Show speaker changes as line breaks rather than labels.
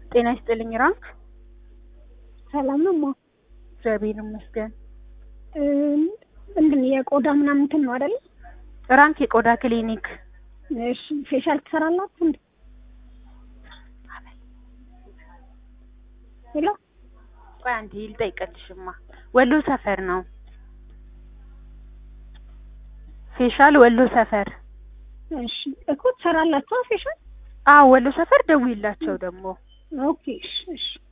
ጤና ይስጥልኝ ራንክ።
ሰላም ነው ማ
እግዚአብሔር ይመስገን።
ምንድን የቆዳ ምናምን እንትን ነው አይደል?
ራንክ የቆዳ ክሊኒክ።
እሺ ፌሻል ትሰራላችሁ እንዴ? ሄሎ
ቆይ አንዴ ልጠይቅልሽማ። ወሎ ሰፈር ነው ፌሻል ወሎ ሰፈር።
እሺ እኮ ትሰራላችሁ ፌሻል?
አዎ ወሎ ሰፈር ደውይላቸው ደግሞ
ኦኬ እሺ እሺ